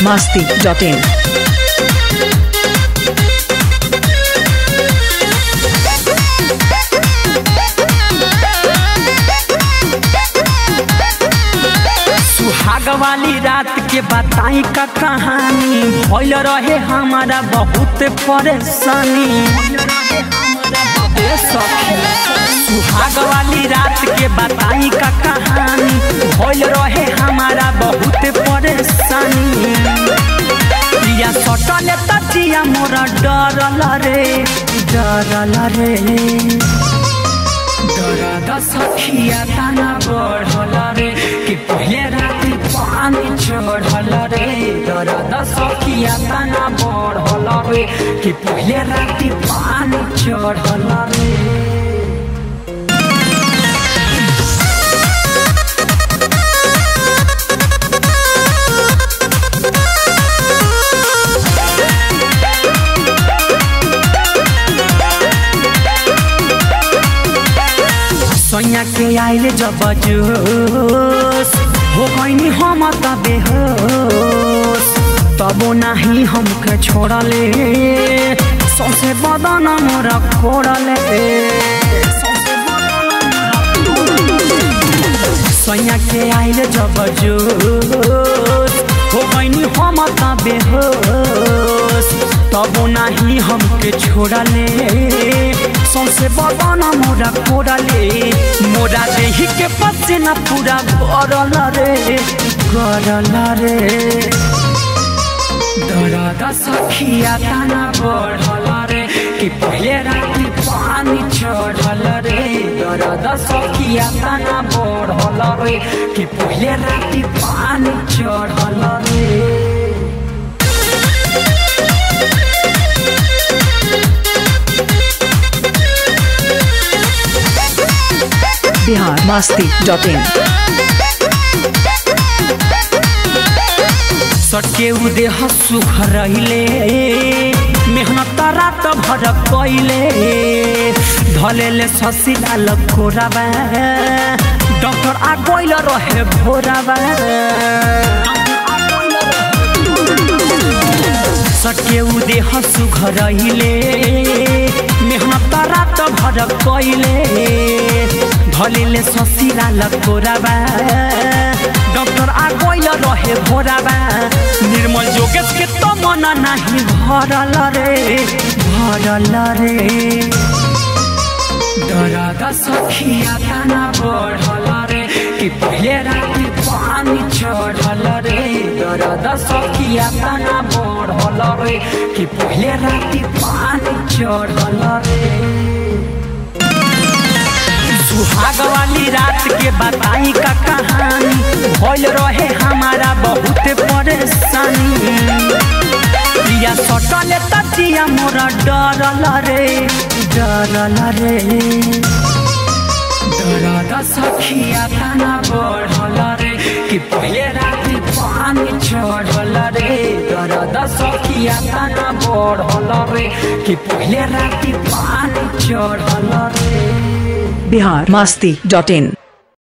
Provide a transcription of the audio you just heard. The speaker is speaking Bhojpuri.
masti.in. सुहाग वाली रात के बताई का कहानी भइल रहे हमारा बहुत परेशानी ए सखी, सुहाग वाली रात के बताई का कहानी भइल रहे हमारा बहुत परेशानी प्रिया सटले तटिया मोरा डरल रे डरल रे दर्द सखिया तना बढ़ल रे कि पहले राति पानी चढ़ल रे दर्द सखिया तना बढ़ल रे कि पहले राति पानी चढ़ल रे सैया के आइले जब जोश हो गईनी हम त बेहोश तबो नाही हमके छोड़ले सौसे बदन मोर खोड़ले सैया के आइले जब जोश हो गईनी हम त बेहोश तबो नाही हमके छोड़ले सौसे बदन मोरा कोड़ले मोरा देही के पसीना पूरा गरल रे गरल रे दर्द सखिया तना बढ़ल रे कि पहले राति पानी चढ़ल रे दर्द सखिया तना बढ़ल रे कि पहले राति पानी चढ़ल रे Bihar masti.in. सटके उदेह सुख रहिले मेहनत रात भर कैले धलेले ससिला लकोराबा डॉक्टर आ गइल रहे भोराबा सटके उदेह सुख रहिले मेहनत रात भर कैले धलेले ससिला लकोराबा डॉक्टर आ गइल रहे भोराबा निर्मल जोगेश के तो मन नाही भरल रे भरल रे दर्द सखिया तना बढ़ल रे कि पहले राति पानी चढ़ल रे दर्द सखिया तना बढ़ल रे कि पहले राति पानी चढ़ल रे सुहाग वाली रात के बताई का कहानी भइल रहे हमारा बहुत परेशानी प्रिया सटले तटिया मोरा डरल रे डरल रे दर्द सखिया तना बढ़ल रे कि पहले राति पानी चढ़ल रे दर्द सखिया तना बढ़ल रे कि पहले राति पानी चढ़ल रे Bihar masti.in.